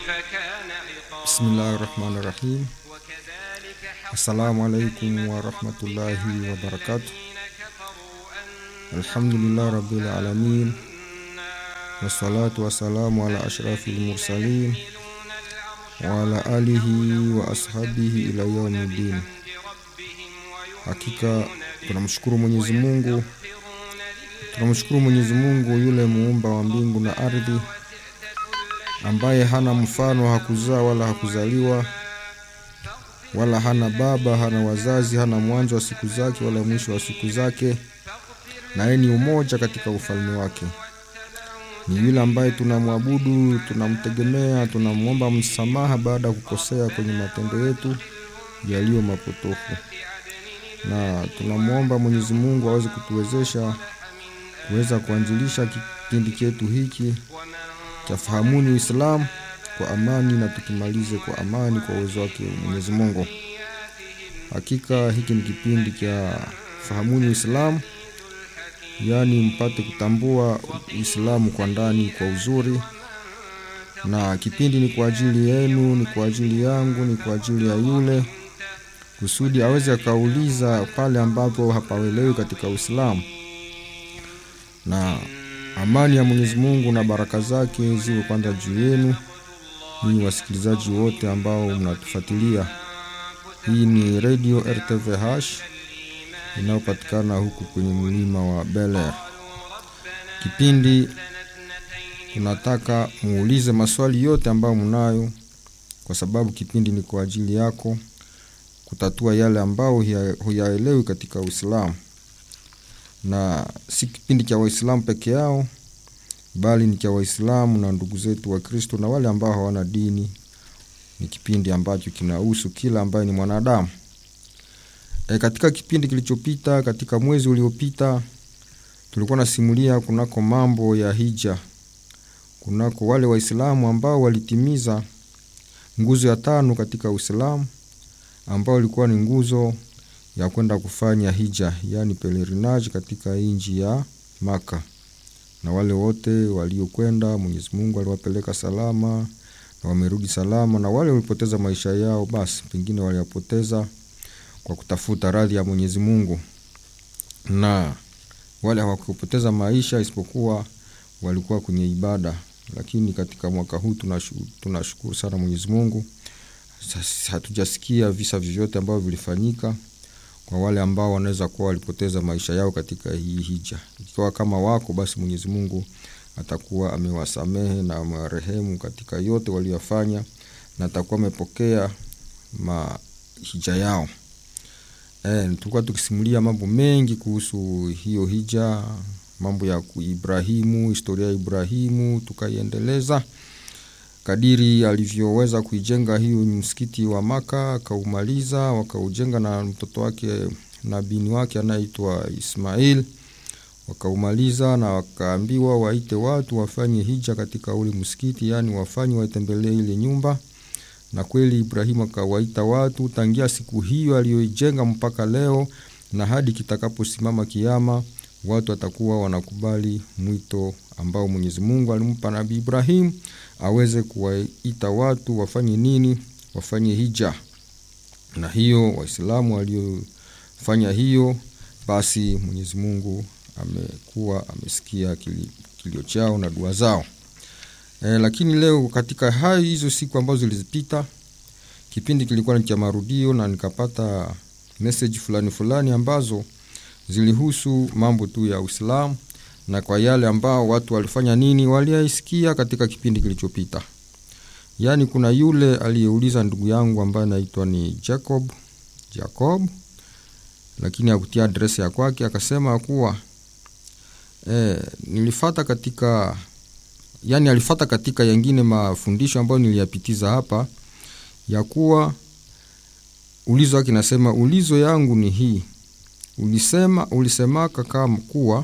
Bismillahi rahmani rahim. Assalamu alaikum warahmatullahi wabarakatuh. Alhamdulillahi rabbil alamin wassalatu wassalamu ala ashrafil mursalin wa ala alihi wa ashabihi ila yaumiddin. Hakika tunamshukuru Mwenyezi Mungu, tunamshukuru Mwenyezi Mungu yule muumba wa mbingu na ardhi ambaye hana mfano, hakuzaa wala hakuzaliwa, wala hana baba, hana wazazi, hana mwanzo wa siku zake wala mwisho wa siku zake, na yeye ni umoja katika ufalme wake. Ni yule ambaye tunamwabudu, tunamtegemea, tunamwomba msamaha baada ya kukosea kwenye matendo yetu yaliyo mapotofu, na tunamwomba Mwenyezi Mungu aweze kutuwezesha kuweza kuanzilisha kipindi chetu hiki cha Fahamuni Uislamu kwa amani na tukimalize kwa amani kwa uwezo wake Mwenyezi Mungu. Hakika hiki ni kipindi cha Fahamuni Uislamu, yaani mpate kutambua Uislamu kwa ndani kwa uzuri, na kipindi ni kwa ajili yenu, ni kwa ajili yangu, ni kwa ajili ya yule kusudi aweze akauliza pale ambapo hapawelewi katika Uislamu na amani ya Mwenyezi Mungu na baraka zake ziwe kwanza juu yenu ninyi wasikilizaji wote ambao mnatufuatilia. Hii ni Radio RTVH inayopatikana huku kwenye mlima wa Bel Air. Kipindi tunataka muulize maswali yote ambayo mnayo, kwa sababu kipindi ni kwa ajili yako kutatua yale ambao huyaelewi katika Uislamu na si kipindi cha Waislamu peke yao, bali ni cha Waislamu na ndugu zetu wa Kristo na wale ambao hawana dini. Ni kipindi ambacho kinahusu kila ambaye ni mwanadamu. E, katika kipindi kilichopita, katika mwezi uliopita, tulikuwa nasimulia kunako mambo ya hija, kunako wale Waislamu ambao walitimiza nguzo ya tano katika Uislamu, ambao ilikuwa ni nguzo ya kwenda kufanya hija yaani pelerinage katika nchi ya Maka, na wale wote waliokwenda Mwenyezi Mungu aliwapeleka salama na wamerudi salama, na wale walipoteza maisha yao, basi pengine waliyapoteza kwa kutafuta radhi ya Mwenyezi Mungu, na wale hawakupoteza maisha isipokuwa walikuwa kwenye ibada. Lakini katika mwaka huu tunashukuru sana Mwenyezi Mungu, hatujasikia visa vyovyote ambavyo vilifanyika kwa wale ambao wanaweza kuwa walipoteza maisha yao katika hii hija. Ikiwa kama wako basi, Mwenyezi Mungu atakuwa amewasamehe na amewarehemu katika yote waliyofanya, na atakuwa amepokea mahija yao. E, tulikuwa tukisimulia mambo mengi kuhusu hiyo hija, mambo ya Ibrahimu, historia ya Ibrahimu tukaiendeleza kadiri alivyoweza kuijenga hiyo msikiti wa Maka, akaumaliza wakaujenga na mtoto wake na bini wake anayeitwa Ismail, wakaumaliza na wakaambiwa waite watu wafanye hija katika ule msikiti, yaani wafanye watembelee ile nyumba. Na kweli Ibrahimu akawaita watu tangia siku hiyo aliyoijenga mpaka leo, na hadi kitakaposimama kiama, watu watakuwa wanakubali mwito ambao Mwenyezi Mungu alimpa Nabii Ibrahim aweze kuwaita watu wafanye nini? Wafanye hija. Na hiyo Waislamu waliofanya hiyo, basi Mwenyezi Mungu amekuwa amesikia kilio chao na dua zao. E, lakini leo katika hayo hizo siku ambazo zilizopita, kipindi kilikuwa ni cha marudio, na nikapata message fulani fulani ambazo zilihusu mambo tu ya Uislamu na kwa yale ambao watu walifanya nini, waliaisikia katika kipindi kilichopita. Yaani, kuna yule aliyeuliza ndugu yangu ambaye anaitwa ni Jacob Jacob, lakini hakutia adresi ya kwake, akasema kuwa e, nilifata katika yani, alifata katika yengine mafundisho ambayo niliyapitiza hapa, ya kuwa ulizo wake nasema, ulizo yangu ni hii, ulisema ulisemaka kama kuwa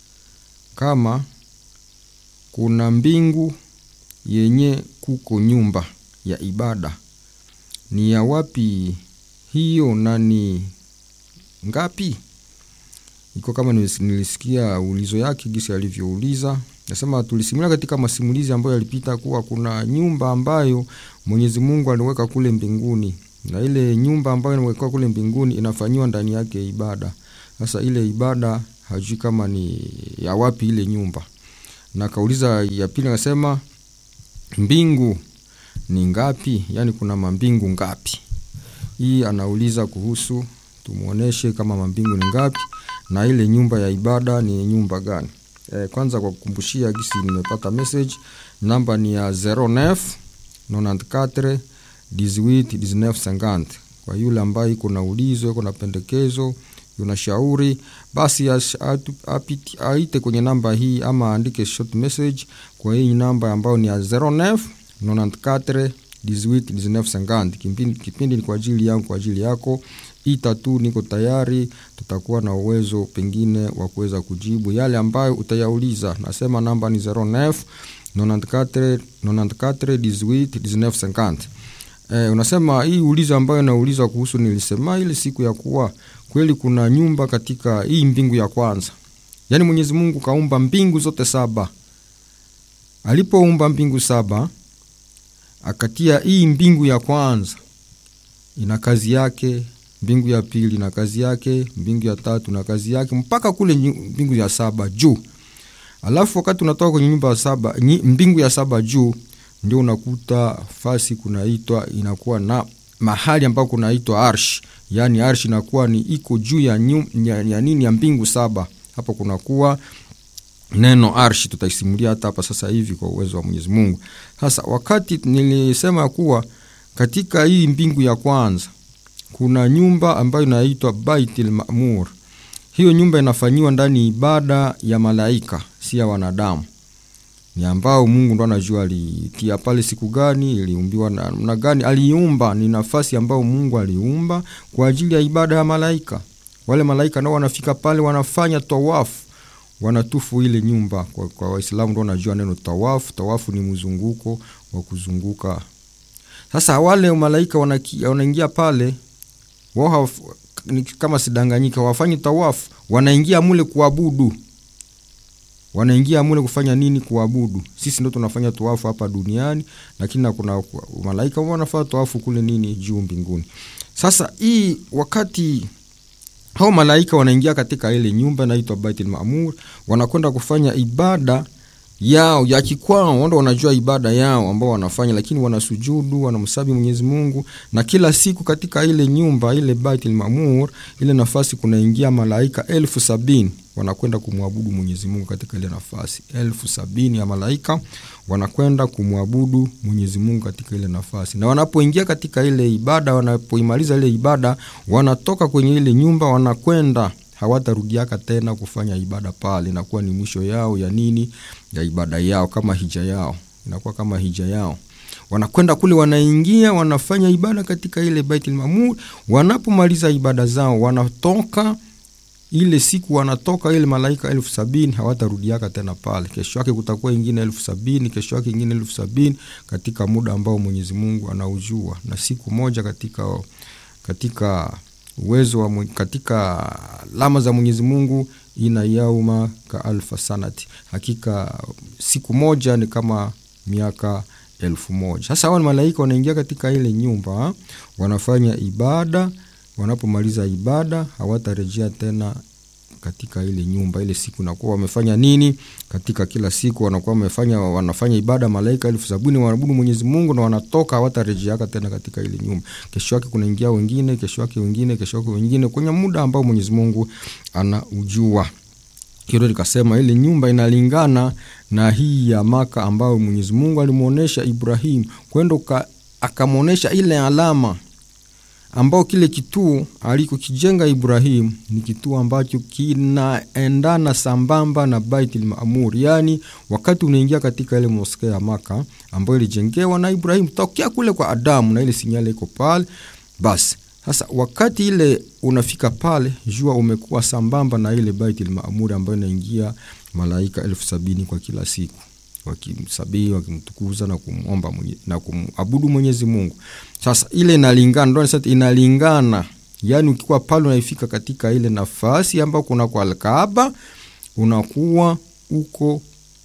kama kuna mbingu yenye kuko nyumba ya ibada, ni ya wapi hiyo na ni ngapi? Iko kama nilisikia ulizo yake gisi alivyouliza, nasema tulisimulia katika masimulizi ambayo yalipita kuwa kuna nyumba ambayo Mwenyezi Mungu aliweka kule mbinguni, na ile nyumba ambayo inawekwa kule mbinguni inafanyiwa ndani yake ibada. Sasa ile ibada hajui kama ni ya wapi ile nyumba, na kauliza ya pili, akasema mbingu ni ngapi? Yaani kuna mambingu ngapi? Hii anauliza kuhusu, tumuoneshe kama mambingu ni ngapi na ile nyumba ya ibada ni nyumba gani? E, kwanza kwa kukumbushia gisi nimepata message, namba ni ya 09 94 18 19 50. Kwa yule ambaye iko na ulizo, iko na pendekezo, yuna shauri, basi aite kwenye namba hii ama aandike short message kwa hii namba ambayo ni ya 09 94 18 19 50. Kipindi, kipindi ni kwa ajili yangu, kwa ajili yako ita tu, niko tayari, tutakuwa na uwezo pengine wa kuweza kujibu yale ambayo utayauliza. Nasema namba ni 09 94 94 18 19 50. Eh, unasema hii ulizo ambayo naulizwa kuhusu, nilisema ile siku ya kuwa kweli kuna nyumba katika hii mbingu ya kwanza, yaani Mwenyezi Mungu kaumba mbingu zote saba. Alipoumba mbingu saba akatia hii mbingu ya kwanza ina kazi yake, mbingu ya pili na kazi yake, mbingu ya tatu na kazi yake, mpaka kule mbingu ya saba juu. Alafu wakati unatoka kwenye nyumba ya saba, mbingu ya saba juu, ndio unakuta fasi kunaitwa, inakuwa na mahali ambako kunaitwa arsh, yaani arsh inakuwa ni iko juu ya, ya, ya nini ya mbingu saba. Hapo kunakuwa neno arshi, tutaisimulia hata hapa sasa hivi kwa uwezo wa Mwenyezi Mungu. Sasa wakati nilisema kuwa katika hii mbingu ya kwanza kuna nyumba ambayo inaitwa Baitul Maamur. Hiyo nyumba inafanyiwa ndani ibada ya malaika, si ya wanadamu, ni ambao Mungu ndo anajua alitia pale siku gani, iliumbiwa namna gani, aliumba. Ni nafasi ambayo Mungu aliumba kwa ajili ya ibada ya malaika. Wale malaika nao wanafika pale, wanafanya tawafu wanatufu ile nyumba. Kwa, kwa Waislamu ndo wanajua neno tawafu. Tawafu ni mzunguko wa kuzunguka. Sasa wale malaika wanaingia pale wao, kama sidanganyika, wafanyi tawafu, wanaingia mule kuabudu. Wanaingia mule kufanya nini? Kuabudu. Sisi ndo tunafanya tawafu hapa duniani, lakini kuna malaika wao wanafanya tawafu kule nini, juu mbinguni. Sasa hii wakati hao malaika wanaingia katika ile nyumba inaitwa Baitul Maamur, wanakwenda kufanya ibada yao ya kikwao, wao wanajua ibada yao ambao wanafanya, lakini wanasujudu, wanamsabi Mwenyezi Mungu. Na kila siku katika ile nyumba ile Baitul Maamur, ile nafasi kunaingia malaika elfu sabini wanakwenda kumwabudu Mwenyezi Mungu katika ile nafasi. Elfu sabini ya malaika wanakwenda kumwabudu Mwenyezi Mungu katika ile nafasi, na wanapoingia katika ile ibada, wanapoimaliza ile ibada, wanatoka kwenye ile nyumba, wanakwenda hawatarudiaka tena kufanya ibada pale. Inakuwa ni mwisho yao ya nini, ya ibada yao, kama hija yao, inakuwa kama hija yao. Wanakwenda kule, wanaingia, wanafanya ibada katika ile Baitul Maamur. Wanapomaliza ibada zao, wanatoka ile siku wanatoka ile malaika elfu sabini hawatarudiaka tena pale. Kesho yake kutakuwa ingine elfu sabini kesho yake ingine elfu sabini katika muda ambao Mwenyezi Mungu anaujua, na siku moja katika katika uwezo wa katika alama za Mwenyezi Mungu ina yauma ka alfa sanati, hakika siku moja ni kama miaka elfu moja. Sasa hao malaika wanaingia katika ile nyumba, wanafanya ibada wanapomaliza ibada hawatarejea tena katika ile nyumba. Ile siku nakuwa wamefanya nini? Katika kila siku wanakuwa wamefanya wanafanya ibada, malaika elfu sabini wanaabudu Mwenyezi Mungu na wanatoka, hawatarejeaka tena katika ile nyumba. Kesho yake kunaingia wengine, kesho yake wengine, kesho yake wengine, kwenye muda ambao Mwenyezi Mungu anaujua. Hilo likasema ile nyumba inalingana na hii ya Maka ambayo Mwenyezi Mungu alimuonesha Ibrahim kwenda akamwonyesha ile alama ambao kile kituo alikokijenga Ibrahim ni kituo ambacho kinaendana sambamba na Baitul Maamur, yaani wakati unaingia katika ile moskea ya Maka ambayo ilijengewa na Ibrahim tokea kule kwa Adamu, na ile sinyale iko pale. Basi sasa wakati ile unafika pale, jua umekuwa sambamba na ile Baitul Maamur ambayo inaingia malaika elfu sabini kwa kila siku wakimsabii wakimtukuza na kumomba mwenye, na kumabudu Mwenyezi Mungu. Sasa ile inalingana, ndio sasa inalingana, yani ukikuwa pale unaifika katika ile nafasi ambayo kuna kwa Alkaaba, unakuwa uko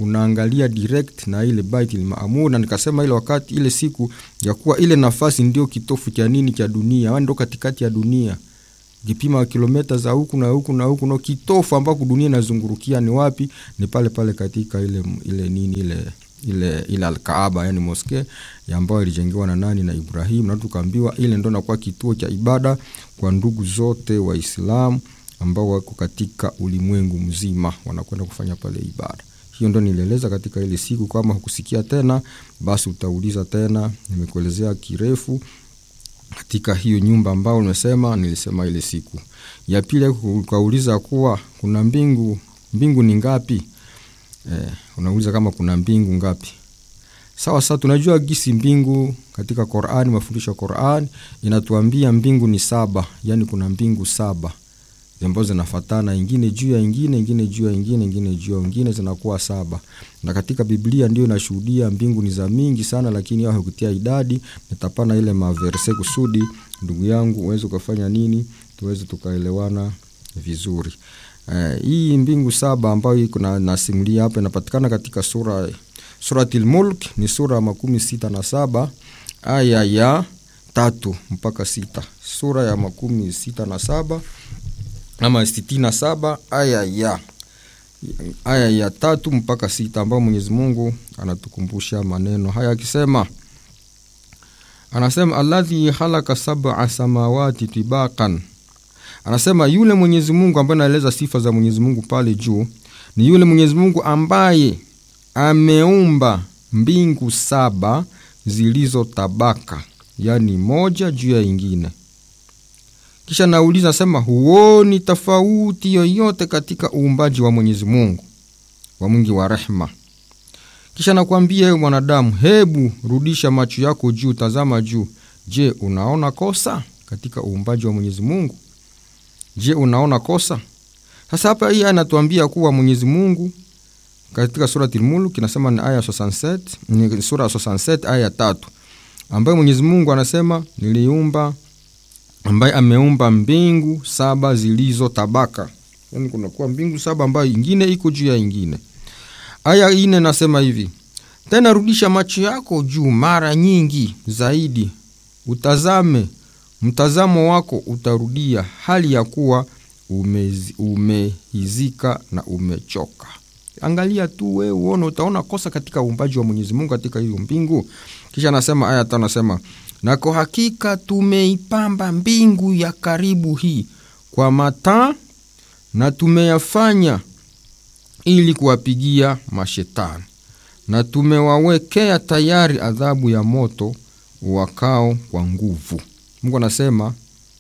unaangalia direct na ile Baitul Maamur, na nikasema ile wakati ile siku ya kuwa ile nafasi ndio kitofu cha nini cha dunia, ndio katikati ya dunia kipima kilomita za huku na huku na huku no kitofu ambako dunia inazungurukia ni wapi? Ni pale pale katika ile ile nini ile ile ile Alkaaba, yani moske ambayo ilijengewa na nani? Na Ibrahim, na tukaambiwa ile ndo nakuwa kituo cha ibada kwa ndugu zote Waislamu ambao wako katika ulimwengu mzima, wanakwenda kufanya pale ibada. Hiyo ndo nilieleza katika ile siku. Kama hukusikia tena, basi utauliza tena, nimekuelezea kirefu katika hiyo nyumba ambao nimesema nilisema ile siku ya pili. Ukauliza kuwa kuna mbingu, mbingu ni ngapi? Eh, unauliza kama kuna mbingu ngapi? Sawa sawa, tunajua gisi mbingu katika Qur'ani, mafundisho ya Qur'ani inatuambia mbingu ni saba, yani kuna mbingu saba ambazo zinafatana, ingine juu ya ingine, ingine juu ya ingine, ingine juu ya ingine, zinakuwa saba. Na katika Biblia ndio inashuhudia mbingu ni za mingi sana, lakini hao hakutia idadi. Nitapana ile maverse kusudi ndugu yangu uweze kufanya nini, tuweze tukaelewana vizuri. Uh, hii mbingu saba ambayo iko na nasimulia hapa inapatikana katika sura Suratul Mulk, ni sura ya makumi sita na saba aya ya tatu mpaka sita. Sura ya makumi sita na saba ama sitini na saba aya ya aya ya tatu mpaka sita ambayo Mwenyezi Mungu anatukumbusha maneno haya akisema, anasema alladhi khalaqa sab'a samawati tibaqan, anasema yule Mwenyezi Mungu ambaye anaeleza sifa za Mwenyezi Mungu pale juu ni yule Mwenyezi Mungu ambaye ameumba mbingu saba zilizo tabaka, yani moja juu ya ingine kisha nauliza nasema, huoni tofauti yoyote katika uumbaji wa Mwenyezi Mungu wa mwingi wa rehema? Kisha nakwambia ewe mwanadamu, hebu rudisha macho yako juu, tazama juu. Je, unaona kosa katika uumbaji wa Mwenyezi Mungu? Je, unaona kosa? Sasa hapa hii anatuambia kuwa Mwenyezi Mungu katika surati Al-Mulk inasema ni aya 67, ni sura 67 aya tatu, ambayo Mwenyezi Mungu anasema niliumba ambaye ameumba mbingu saba zilizo tabaka, yani kunakuwa mbingu saba ambayo ingine iko juu ya ingine. Aya ine nasema hivi tena, rudisha macho yako juu mara nyingi zaidi, utazame, mtazamo wako utarudia hali ya kuwa umehizika na umechoka. Angalia tu we uone, utaona kosa katika uumbaji wa Mwenyezi Mungu katika hiyo mbingu. Kisha anasema aya tano, anasema na kwa hakika tumeipamba mbingu ya karibu hii kwa mataa na tumeyafanya ili kuwapigia mashetani, na tumewawekea tayari adhabu ya moto wakao kwa nguvu. Mungu anasema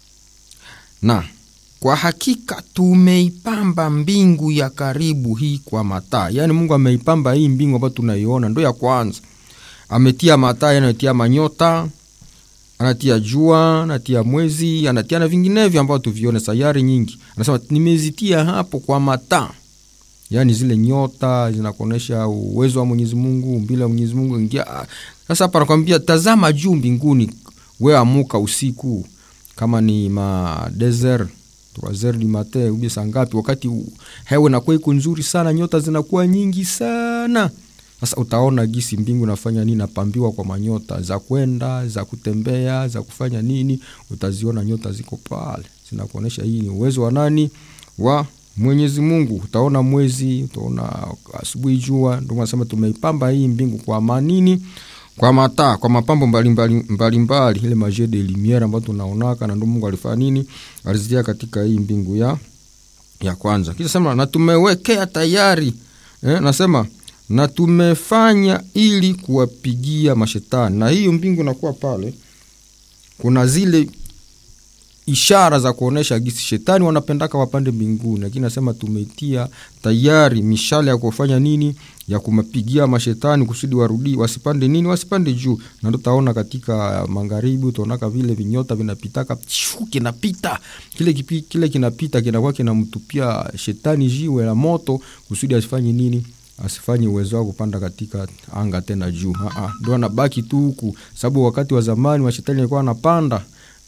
na kwa hakika tumeipamba mbingu ya karibu hii kwa mataa, yaani Mungu ameipamba hii mbingu ambayo tunaiona ndo ya kwanza, ametia mataa, anatia manyota anatia jua, anatia mwezi, anatia na vinginevyo ambao tuvione sayari nyingi. Anasema nimezitia hapo kwa mataa, yaani zile nyota zinakuonyesha uwezo wa Mwenyezi Mungu, umbile wa Mwenyezi Mungu ingia. Sasa hapa anakwambia tazama juu mbinguni, we amuka usiku, kama ni ma desert trois du matin ubie saa ngapi, wakati hewa inakuwa iko nzuri sana, nyota zinakuwa nyingi sana sasa utaona gisi mbingu nafanya nini, napambiwa kwa manyota za kwenda za kutembea za kufanya nini, utaziona nyota ziko pale zinakuonyesha hii ni uwezo wa nani? Wa Mwenyezi Mungu. Utaona mwezi, utaona asubuhi jua. Ndio nasema tumeipamba hii mbingu kwa manini, kwa mataa, kwa mapambo mbalimbali mbalimbali, mbali, ile majet de lumiere ambayo tunaonaka, na ndio Mungu alifanya nini, alizitia katika hii mbingu ya ya kwanza. Kisha sema na tumewekea tayari eh, nasema na tumefanya ili kuwapigia mashetani. Na hiyo mbingu nakuwa pale, kuna zile ishara za kuonesha gisi shetani wanapendaka wapande mbinguni, lakini nasema tumetia tayari mishale ya kufanya nini, ya kumapigia mashetani kusudi warudi wasipande nini, wasipande juu. Na ndo taona katika magharibi, utaonaka vile vinyota vinapitaka, kinapita kile kipi, kile kinapita kinakuwa kinamtupia shetani jiwe la moto kusudi asifanye nini asifanye uwezo wao kupanda katika anga tena juu. Ndo anabaki tu huku, sababu wakati wa zamani mashetani alikuwa anapanda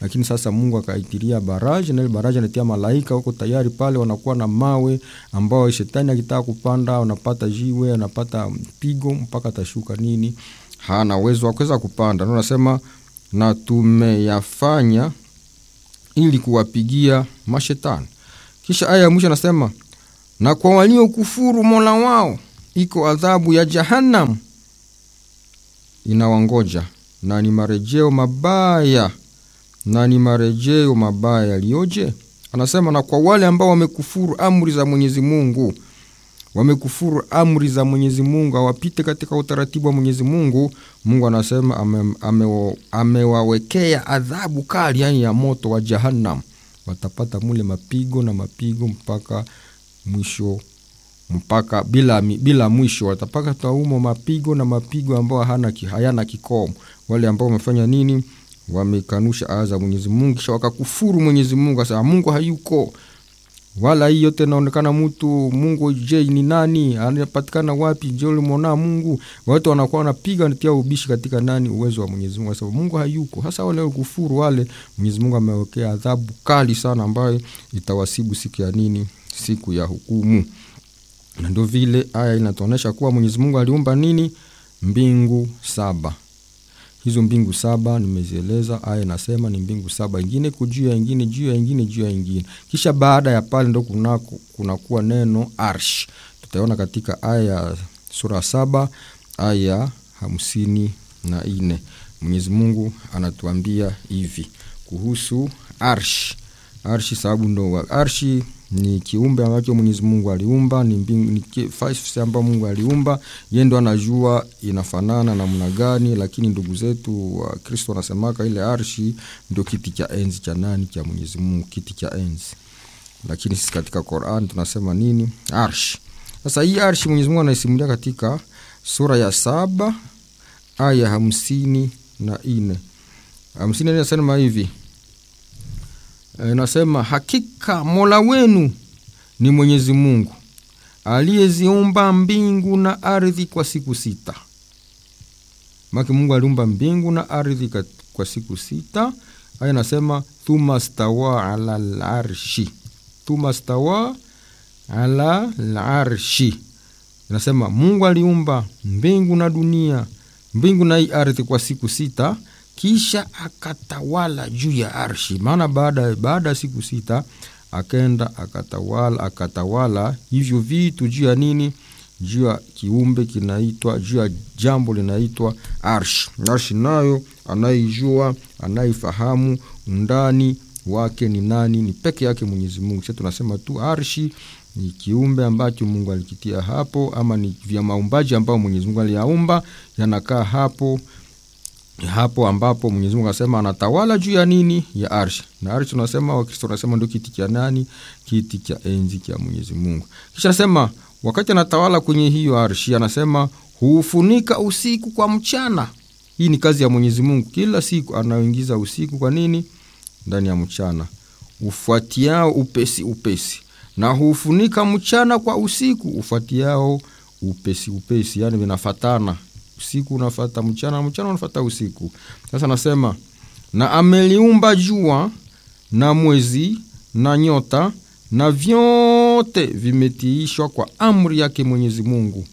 lakini sasa mungu akaitiria baraji na ile baraji anatia malaika huko tayari pale wanakuwa na mawe ambao shetani akitaka kupanda anapata jiwe anapata pigo mpaka atashuka nini hana uwezo wa kuweza kupanda ndio nasema na tumeyafanya ili kuwapigia mashetani kisha aya ya mwisho anasema na kwa waliokufuru mola wao iko adhabu ya jahannam inawangoja na ni marejeo mabaya na ni marejeo mabaya yaliyoje anasema na kwa wale ambao wamekufuru amri za mwenyezi mungu wamekufuru amri za mwenyezi mungu awapite katika utaratibu wa mwenyezi mungu mungu anasema amewawekea ame, ame adhabu kali yani ya moto wa jahannam watapata mule mapigo na mapigo mpaka mwisho mpaka bila, bila mwisho watapaka taumo mapigo na mapigo ambao hana, hayana kikomo wale ambao wamefanya nini wamekanusha aya za mwenyezi mungu kisha wakakufuru mwenyezi mungu asema mungu hayuko wala hii yote inaonekana mtu mungu je ni nani anapatikana wapi je ulimwona mungu watu wanakuwa wanapiga natia ubishi katika nani uwezo wa mwenyezi mungu sababu mungu hayuko hasa wale kufuru wale mwenyezi mungu amewekea adhabu kali sana ambayo itawasibu siku ya nini siku ya hukumu na ndio vile aya inatuonyesha kuwa mwenyezi mungu aliumba nini mbingu saba hizo mbingu saba nimezieleza aya inasema ni mbingu saba ingine kujuu ya ingine juu ya ingine juu ya ingine kisha baada ya pale ndo kunakuwa kuna neno arsh tutaona katika aya ya sura saba aya hamsini na nne mwenyezi mungu anatuambia hivi kuhusu arsh arshi sababu ndo arshi ni kiumbe ambacho mwenyezi mungu aliumba ni, mbingu, ni ambayo mungu aliumba ye ndo anajua inafanana namna gani lakini ndugu zetu wa kristo wanasemaka ile arshi ndio kiti cha enzi cha nani cha mwenyezi mungu kiti cha enzi lakini sisi katika quran tunasema nini arshi sasa hii arshi mwenyezi mungu anaisimulia katika sura ya saba aya hamsini na nne hamsini na nne anasema hivi inasema hakika mola wenu ni mwenyezi mungu aliyeziumba mbingu na ardhi kwa siku sita make mungu aliumba mbingu na ardhi kwa siku sita aya nasema thuma stawa ala larshi thuma stawa ala larshi inasema mungu aliumba mbingu na dunia mbingu na hii ardhi kwa siku sita kisha akatawala juu ya arshi maana baada baada ya siku sita akaenda akatawala akatawala hivyo vitu juu ya nini juu ya kiumbe kinaitwa juu ya jambo linaitwa arshi arshi nayo anaijua anaifahamu undani wake ni nani ni peke yake mwenyezi mungu sa tunasema tu arshi ni kiumbe ambacho mungu alikitia hapo ama ni vya maumbaji ambao mwenyezi mungu aliyaumba yanakaa hapo hapo ambapo mwenyezi mungu anasema anatawala juu ya nini ya arshi na arshi tunasema wakristo wanasema ndio kiti cha nani kiti cha enzi cha mwenyezi mungu kisha anasema wakati anatawala kwenye hiyo arshi anasema huufunika usiku kwa mchana hii ni kazi ya mwenyezi mungu kila siku anaoingiza usiku kwa nini ndani ya mchana ufuatiao upesi upesi na huufunika mchana kwa usiku ufuatiao upesi upesi yani vinafatana usiku unafata mchana mchana unafata usiku sasa nasema na ameliumba jua na mwezi na nyota na vyote vimetiishwa kwa amri yake mwenyezi mungu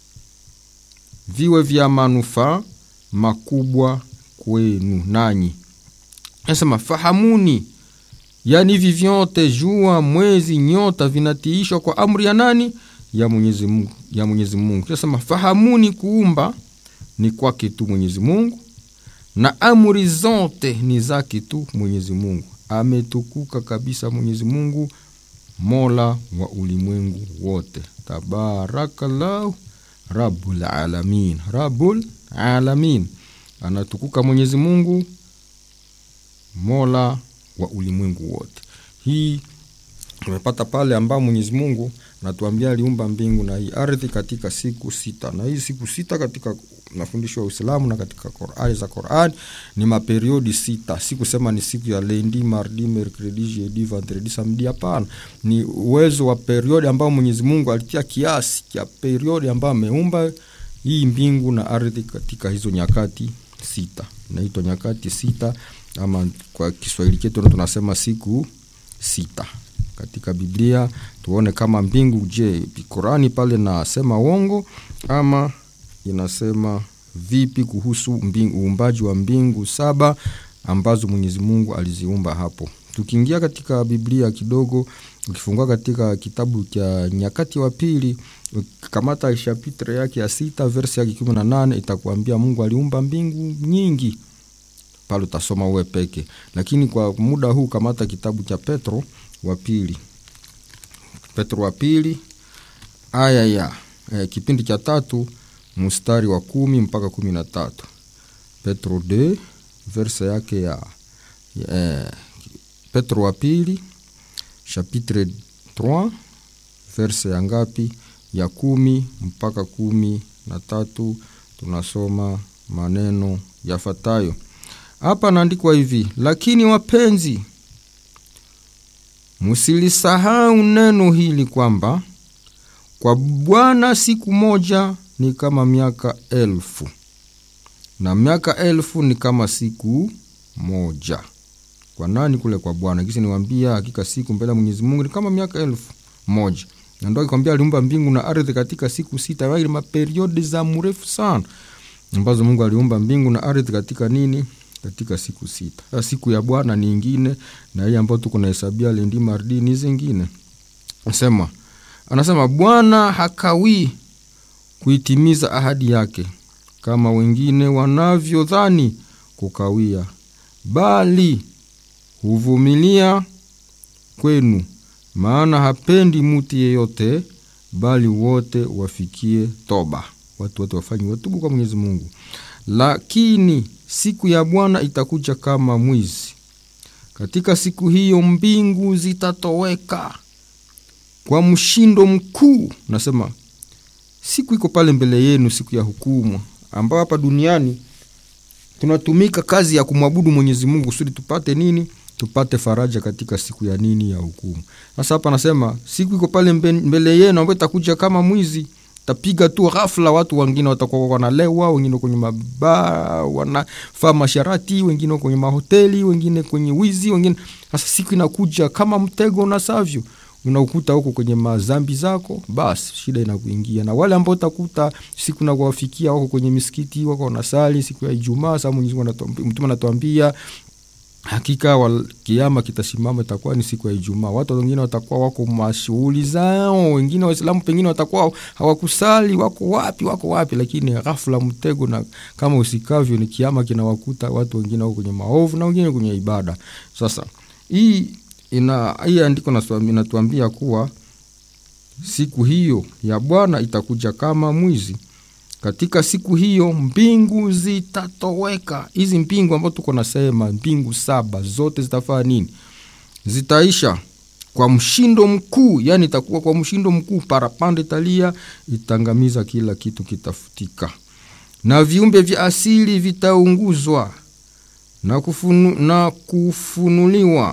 viwe vya manufaa makubwa kwenu nanyi nasema fahamuni yaani hivi vyote jua mwezi nyota vinatiishwa kwa amri ya nani ya mwenyezi mungu ya mwenyezi mungu nasema fahamuni kuumba ni kwake tu mwenyezi mungu na amri zote ni zake tu mwenyezi mungu ametukuka kabisa mwenyezi mungu mola wa ulimwengu wote tabarakallahu rabul alamin rabul alamin anatukuka mwenyezi mungu mola wa ulimwengu wote hii tumepata pale ambao mwenyezi mungu anatuambia aliumba mbingu na hii ardhi katika siku sita na hii siku sita katika mafundisho ya uislamu na katika qurani za quran ni maperiodi sita si kusema ni siku ya lendi mardi mercredi jeudi vendredi samedi hapana ni uwezo wa periodi ambao mwenyezi mungu alitia kiasi cha periodi ambayo ameumba hii mbingu na ardhi katika hizo nyakati sita inaitwa nyakati sita ama kwa Kiswahili chetu tunasema siku sita katika Biblia. Tuone kama mbingu, je, Korani pale nasema uongo ama inasema vipi kuhusu mbingu, uumbaji wa mbingu saba ambazo Mwenyezi Mungu aliziumba hapo. Tukiingia katika Biblia kidogo, ukifungua katika kitabu cha Nyakati wa Pili, kamata chapitre yake ya sita verse yake kumi na nane itakuambia Mungu aliumba mbingu nyingi pale utasoma uwe peke, lakini kwa muda huu kamata kitabu cha Petro wa pili, Petro wa pili aya ya eh, kipindi cha tatu mstari wa kumi mpaka kumi na tatu Petro 2 verse yake ya eh, Petro wa pili chapitre 3 verse ya ngapi? Ya kumi mpaka kumi na tatu tunasoma maneno yafuatayo. Hapa naandikwa hivi: lakini wapenzi, msilisahau neno hili kwamba kwa Bwana siku moja ni kama miaka elfu na miaka elfu ni kama siku moja. Kwa nani? Kule kwa Bwana. Kisi niwambia, hakika siku mbele ya Mwenyezi Mungu ni kama miaka elfu moja na ndo akikwambia aliumba mbingu na ardhi katika siku sita, yaani maperiodi za mrefu sana ambazo Mungu aliumba mbingu na ardhi katika nini? Katika siku sita. Sasa siku ya Bwana ni ingine, na hii ambayo tuko nahesabia lendi mardi ni zingine. Anasema anasema Bwana hakawii kuitimiza ahadi yake kama wengine wanavyodhani kukawia, bali huvumilia kwenu, maana hapendi muti yeyote, bali wote wafikie toba. Watu wote wafanye watubu kwa Mwenyezi Mungu. Lakini siku ya Bwana itakuja kama mwizi. Katika siku hiyo mbingu zitatoweka kwa mshindo mkuu. Nasema siku iko pale mbele yenu, siku ya hukumu, ambao hapa duniani tunatumika kazi ya kumwabudu Mwenyezi Mungu kusudi tupate nini? Tupate faraja katika siku ya nini? Ya hukumu. Sasa hapa anasema siku iko pale mbele yenu, ambayo itakuja kama mwizi tapiga tu ghafla, watu wengine watakuwa wanalewa, wengine kwenye mabaa wanafaa masharati, wengine kwenye mahoteli, wengine kwenye wizi, wengine. Sasa siku inakuja kama mtego unasavyo, unakuta huko kwenye mazambi zako, basi shida inakuingia. Na wale ambao utakuta siku na kuwafikia wako kwenye misikiti, wako wanasali siku ya Ijumaa. Sasa Mwenyezi Mungu Mtume anatuambia hakika wal, kiama kitasimama, itakuwa ni siku ya Ijumaa. Watu wengine watakuwa wako mashughuli zao, wengine Waislamu pengine watakuwa hawakusali, wako wapi, wako wapi, lakini ghafla mtego, na kama usikavyo ni kiama kinawakuta watu wengine wako kwenye maovu na wengine kwenye ibada. Sasa hii ina hii andiko inatuambia kuwa siku hiyo ya Bwana itakuja kama mwizi. Katika siku hiyo mbingu zitatoweka. Hizi mbingu ambazo tuko nasema mbingu saba zote zitafanya nini? Zitaisha kwa mshindo mkuu, yani itakuwa kwa mshindo mkuu, parapanda italia, itangamiza kila kitu, kitafutika, na viumbe vya asili vitaunguzwa na, kufunu, na kufunuliwa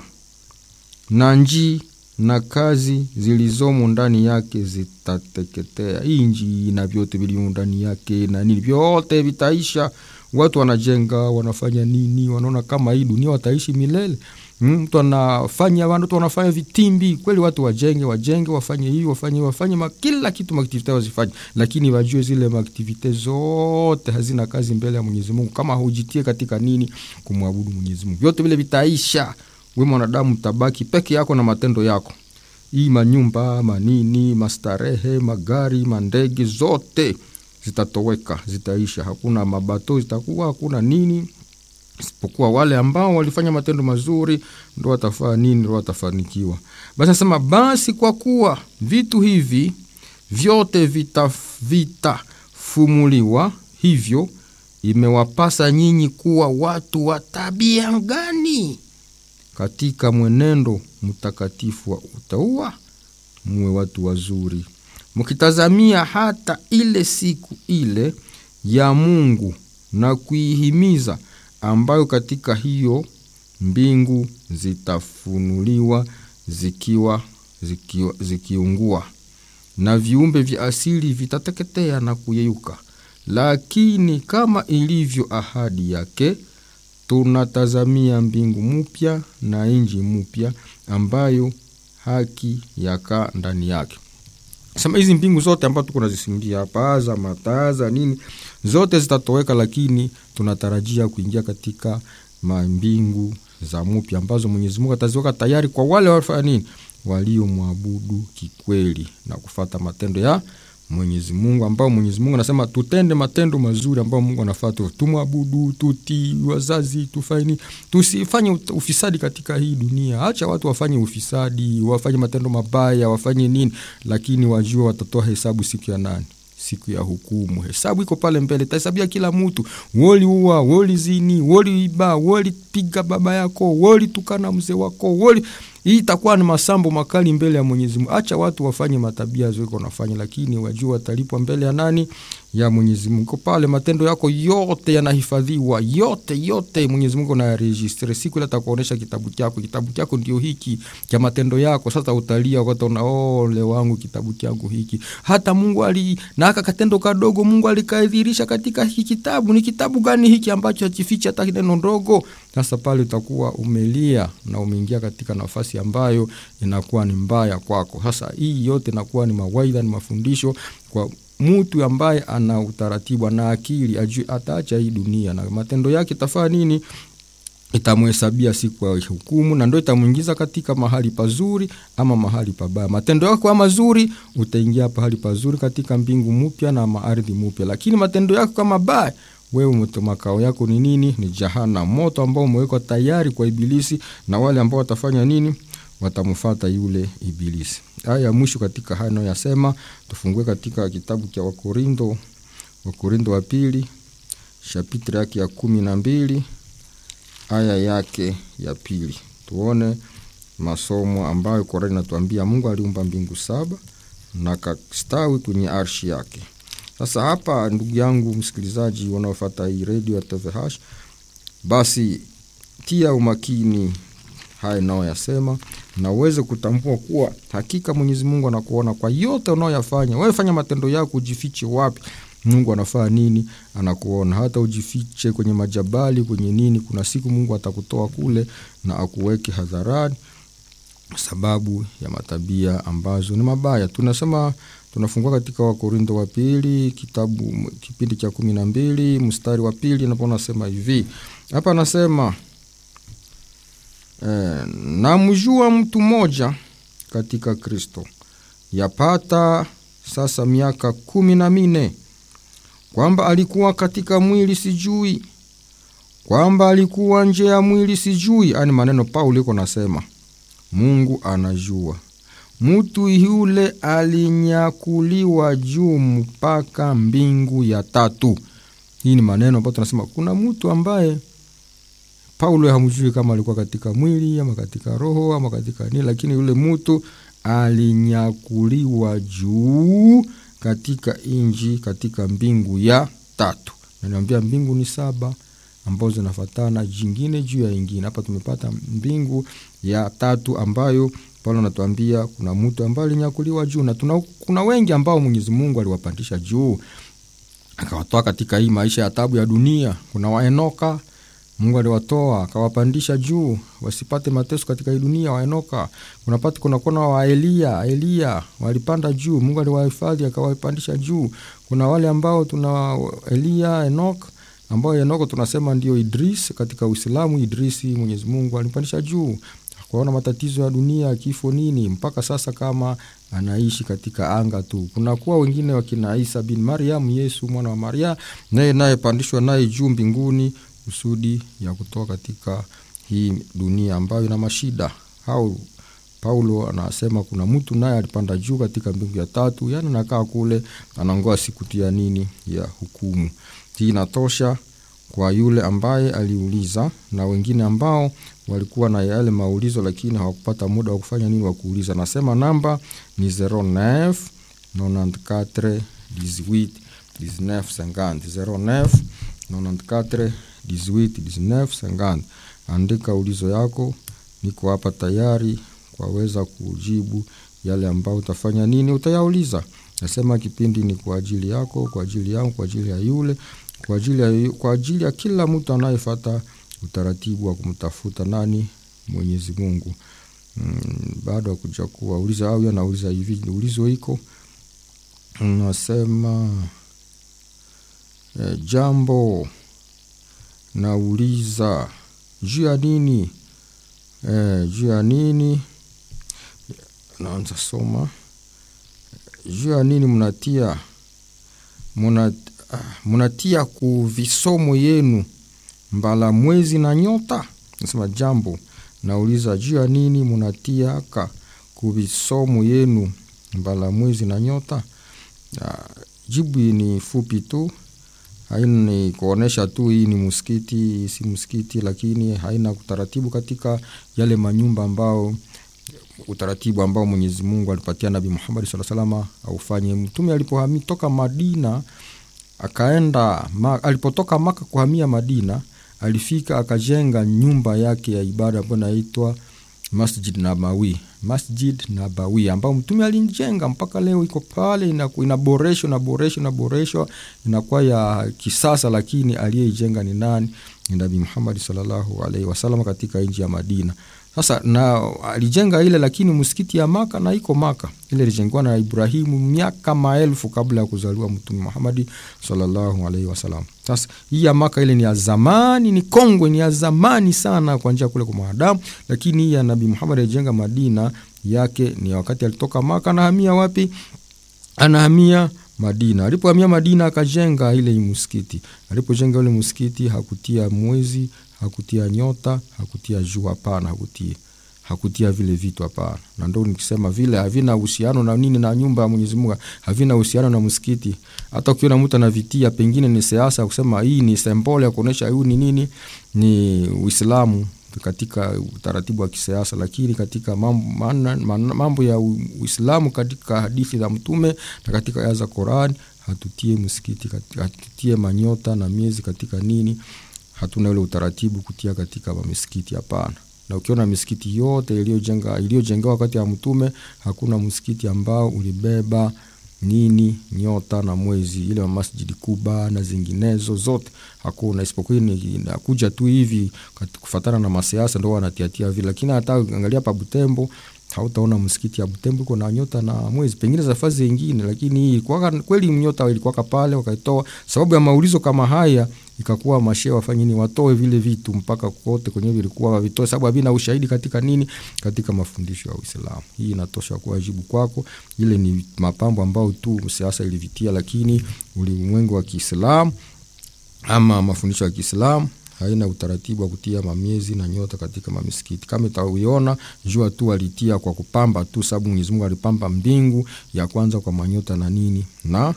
na nji na kazi zilizomo ndani yake zitateketea. Hii nji na vyote vilivyo ndani yake na nini, vyote vitaisha. Watu wanajenga, wanafanya nini, wanaona kama hii dunia wataishi milele. Mtu anafanya watu wanafanya vitimbi kweli, watu wajenge, wajenge, wafanye hii, wafanye wafanye ma, kila kitu maaktivite wazifanye, lakini wajue zile maaktivite zote hazina kazi mbele ya Mwenyezi Mungu kama hujitie katika nini, kumwabudu Mwenyezi Mungu. Vyote vile vitaisha we mwanadamu tabaki peke yako na matendo yako. Hii manyumba manini, mastarehe, magari, mandege zote zitatoweka, zitaisha. Hakuna mabato zitakuwa, hakuna nini, isipokuwa wale ambao walifanya matendo mazuri ndo watafaa nini, ndo watafanikiwa. Basi nasema basi, kwa kuwa vitu hivi vyote vitafumuliwa, vita hivyo imewapasa nyinyi kuwa watu wa tabia gani katika mwenendo mtakatifu wa utaua, muwe watu wazuri, mkitazamia hata ile siku ile ya Mungu na kuihimiza, ambayo katika hiyo mbingu zitafunuliwa zikiwa, zikiwa zikiungua na viumbe vya asili vitateketea na kuyeyuka, lakini kama ilivyo ahadi yake tunatazamia mbingu mpya na nchi mpya ambayo haki yakaa ndani yake sema hizi mbingu zote ambazo tuko nazisimulia hapa za mataa za nini zote zitatoweka lakini tunatarajia kuingia katika mbingu za mpya ambazo mwenyezi mungu ataziweka tayari kwa wale wafanya nini waliomwabudu kikweli na kufata matendo ya mwenyezi mungu ambao mwenyezi mungu anasema tutende matendo mazuri ambao mungu anafaa tumwabudu tutii wazazi tufaini tusifanye ufisadi katika hii dunia hacha watu wafanye ufisadi wafanye matendo mabaya wafanye nini lakini wajue watatoa hesabu siku ya nani siku ya hukumu hesabu iko pale mbele tahesabia kila mtu woliua wolizini woliiba wolipiga baba yako wolitukana mzee wako woli hii itakuwa ni masambo makali mbele ya Mwenyezi Mungu. Acha watu wafanye matabia ziko wanafanya, lakini wajua watalipwa mbele ya nani? Ya Mwenyezi Mungu. Pale matendo yako yote yanahifadhiwa, yote yote Mwenyezi Mungu anayaregistre. Siku ile atakuonesha kitabu chako, kitabu chako ndio hiki cha matendo yako. Sasa utalia wakati una ole wangu kitabu changu hiki. Hata Mungu ali na aka katendo kadogo Mungu alikadhirisha katika hiki kitabu. Ni kitabu gani hiki ambacho hakifichi hata neno ndogo? Sasa pale utakuwa umelia na umeingia katika nafasi ambayo inakuwa ni mbaya kwako. Sasa hii yote inakuwa ni mawaidha, ni mafundisho kwa mtu ambaye ana utaratibu na akili, ajue ataacha hii dunia na matendo yake tafaa nini itamhesabia siku ya hukumu, na ndo itamwingiza katika mahali pazuri ama mahali pabaya. Matendo yako mazuri, utaingia pahali pazuri katika mbingu mpya na maardhi mpya, lakini matendo yako kama baya wewe makao yako ni nini? Ni jahana, moto ambao umewekwa tayari kwa Ibilisi na wale ambao watafanya nini? Watamfata yule Ibilisi. Aya ya mwisho katika haya nayoyasema, tufungue katika kitabu cha Wakorindo, Wakorindo wa pili shapitri yake ya kumi na mbili aya yake ya pili, tuone masomo ambayo Korani inatuambia Mungu aliumba mbingu saba na kastawi kwenye arshi yake. Sasa hapa, ndugu yangu msikilizaji wanaofata hii redio ya TVH, basi tia umakini haya naoyasema na uweze kutambua kuwa hakika Mwenyezi Mungu anakuona kwa yote unaoyafanya. Wewe fanya matendo yako, ujifiche wapi, Mungu anafaa nini, anakuona. Hata ujifiche kwenye majabali, kwenye nini, kuna siku Mungu atakutoa kule na akuweke hadharani sababu ya matabia ambazo ni mabaya. Tunasema tunafungua katika Wakorinto wa pili kitabu kipindi cha kumi na mbili mstari wa pili napo nasema hivi hapa, anasema e, namjua mtu mmoja katika Kristo yapata sasa miaka kumi na mine kwamba alikuwa katika mwili sijui, kwamba alikuwa nje ya mwili sijui. Ani maneno Paulo iko nasema Mungu anajua mutu yule alinyakuliwa juu mpaka mbingu ya tatu. Hii ni maneno ambayo tunasema kuna mtu ambaye Paulo hamjui kama alikuwa katika mwili ama katika roho ama katika nini, lakini yule mtu alinyakuliwa juu katika inji katika mbingu ya tatu. Naniambia mbingu ni saba ambazo zinafatana jingine juu ya ingine. Hapa tumepata mbingu ya tatu ambayo Paulo anatuambia kuna mtu ambaye alinyakuliwa juu, na tuna, kuna wengi ambao Mwenyezi Mungu aliwapandisha juu akawatoa katika hii maisha ya tabu ya dunia. Kuna waenoka Mungu aliwatoa akawapandisha juu wasipate mateso katika hii dunia. Waenoka kunapata kunakona wa Elia, Elia walipanda juu, Mungu aliwahifadhi akawapandisha juu. Kuna wale ambao tuna Elia, Enok ambao Enoko tunasema ndio Idris katika Uislamu. Idrisi Mwenyezi Mungu alimpandisha juu kuona matatizo ya dunia, kifo nini, mpaka sasa kama anaishi katika anga tu. Kunakuwa wengine wakina Isa bin Mariam, Yesu mwana wa Maria, naye naye pandishwa naye juu mbinguni kusudi ya kutoka katika hii dunia ambayo ina mashida. Au Paulo anasema kuna mtu naye alipanda juu katika mbingu ya tatu, yani anakaa kule anangoa siku tu ya nini, ya hukumu. Hii inatosha kwa yule ambaye aliuliza na wengine ambao walikuwa na yale maulizo lakini hawakupata muda wa kufanya nini, wa kuuliza. Nasema namba ni 09 94 18 19 50 09 94 18 19 50. Andika ulizo yako, niko hapa tayari kwaweza kujibu yale ambayo utafanya nini, utayauliza. Nasema kipindi ni kwa ajili yako, kwa ajili yangu, kwa ajili ya yule, kwa ajili ya, kwa ajili ya kila mtu anayefata utaratibu wa kumtafuta nani mwenyezi mungu mm, baada ya kuja kuwauliza au anauliza hivi ulizo iko nasema e, jambo nauliza juu ya nini e, juu ya nini naanza soma juu ya nini mnatia muna, munatia ku visomo yenu mbala mwezi na nyota nasema jambo nauliza juu ya nini munatia ka ku visomo yenu mbala mwezi na nyota ya, jibu ni fupi tu haina ni kuonesha tu hii ni msikiti si msikiti lakini haina utaratibu katika yale manyumba ambao utaratibu ambao mwenyezi mungu alipatia nabi muhammad saa salama aufanye mtume alipohami toka madina akaenda ma, alipotoka maka kuhamia madina alifika akajenga nyumba yake ya ibada ambayo inaitwa masjid nabawi masjid nabawi ambao mtume alijenga mpaka leo iko pale inaboreshwa inaboreshwa inaboreshwa inakuwa ya kisasa lakini aliyeijenga ni nani ni nabii muhammadi salllahu alaihi wasallam katika nchi ya madina sasa na alijenga ile lakini msikiti ya maka na iko maka ile ilijengiwa na ibrahimu miaka maelfu kabla ya kuzaliwa mtume muhamadi salllahu alaihi wasalam sasa hii ya maka ile ni ya zamani ni kongwe ni ya zamani sana kwa njia kule kwa mwanadamu lakini hii ya nabii muhamadi alijenga madina yake ni wakati alitoka maka anahamia wapi anahamia madina alipohamia madina akajenga ile msikiti alipojenga ule msikiti hakutia mwezi hakutia nyota hakutia jua hapana hakutia hakutia vile vitu hapana na ndo nikisema vile havina uhusiano na nini na nyumba ya mwenyezi mungu havina uhusiano na msikiti hata ukiona mtu anavitia pengine ni siasa kusema hii ni sembole ya kuonyesha huu ni nini ni uislamu katika utaratibu wa kisiasa lakini katika mambo, mambo ya uislamu katika hadithi za mtume na katika aya za Qurani hatutie msikiti hatutie manyota na miezi katika nini hatuna ule utaratibu kutia katika misikiti hapana na ukiona misikiti yote iliyojenga iliyojengewa wakati ya mtume hakuna msikiti ambao ulibeba nini nyota na mwezi ile masjidi kuba na zinginezo zote hakuna isipokuwa inakuja tu hivi kufatana na masiasa ndo wanatiatia vile lakini hata angalia pa butembo hautaona msikiti ya butembo iko na nyota na mwezi pengine safari zingine lakini hii kweli nyota ilikuwaka pale wakaitoa sababu ya maulizo kama haya ikakuwa mashe wafanye nini watoe vile vitu mpaka kote kwenye vilikuwa wavitoe sababu havina ushahidi katika nini katika mafundisho ya uislamu hii inatosha kuwa jibu kwako ile ni mapambo ambayo tu siasa ilivitia lakini ulimwengu wa kiislamu ama mafundisho ya kiislamu haina utaratibu wa kutia mamiezi na nyota katika mamisikiti kama itauiona jua tu alitia kwa kupamba tu sababu mwenyezi mungu alipamba mbingu ya kwanza kwa manyota na nini na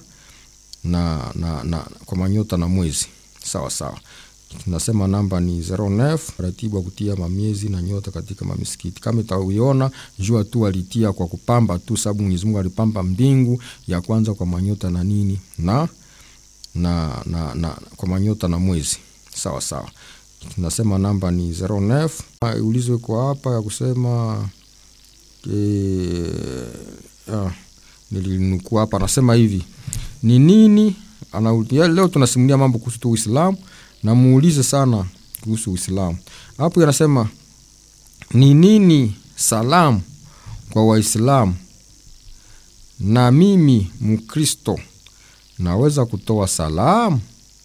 na, na, na kwa manyota na mwezi sawa sawa tunasema namba ni 09 ratibu wa kutia mamiezi na nyota katika mamisikiti kama itauiona jua tu alitia kwa kupamba tu sababu mwenyezi mungu alipamba mbingu ya kwanza kwa manyota na nini na na, na, na kwa manyota na mwezi sawa sawa tunasema namba ni 09 ulizo iko hapa ya kusema e, ah, nilinukua hapa anasema hivi ni nini ana, leo tunasimulia mambo kuhusu tu uislamu na muulize sana kuhusu uislamu hapo anasema ni nini salamu kwa waislamu na mimi mkristo naweza kutoa salamu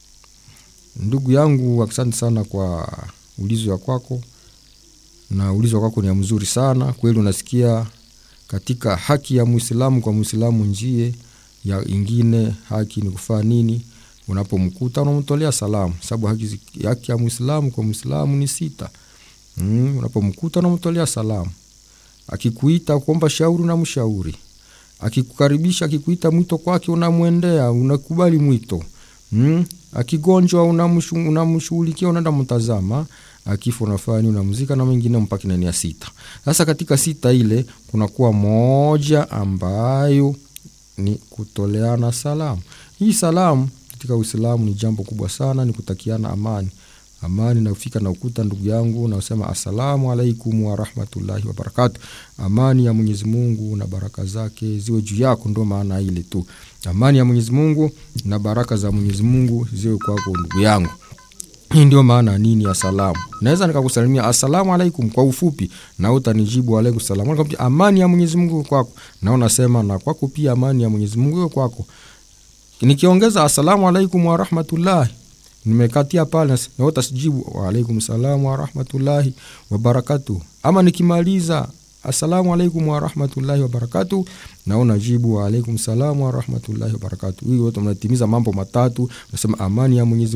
ndugu yangu asante sana kwa ulizo ya kwako na ulizo kwako ni ya mzuri sana kweli unasikia katika haki ya mwislamu kwa mwislamu njie ya ingine haki ni kufaa nini unapomkuta unamtolea salamu sababu haki, haki ya mwislamu kwa mwislamu ni sita mm, unapomkuta unamtolea salamu akikuita kuomba shauri unamshauri akikukaribisha akikuita mwito kwake unamwendea unakubali mwito mm, akigonjwa unamshughulikia unaenda mtazama akifa unafanya unamzika na mengine mpaka nani ya sita sasa katika sita ile kunakuwa moja ambayo ni kutoleana salamu hii salamu katika uislamu ni jambo kubwa sana ni kutakiana amani amani nafika na ukuta ndugu yangu nasema assalamu alaikum warahmatullahi wabarakatu amani ya mwenyezi mungu na baraka zake ziwe juu yako ndo maana ile tu amani ya mwenyezi mungu na baraka za mwenyezi mungu ziwe kwako ndugu yangu hii ndio maana nini ya salamu naweza nikakusalimia assalamu alaikum kwa ufupi na utanijibu alaikum salamu Nikamwambia, amani ya mwenyezi mungu iwe kwako na unasema na kwako pia amani ya mwenyezi mungu iwe kwako nikiongeza assalamu alaikum warahmatullahi nimekatia pale na utasijibu waalaikum salam warahmatullahi wabarakatuh ama nikimaliza assalamu alaikum warahmatullahi wabarakatuh na unajibu waalaikum salam warahmatullahi wabarakatuh hii wote mnatimiza mambo matatu nasema amani ya mwenyezi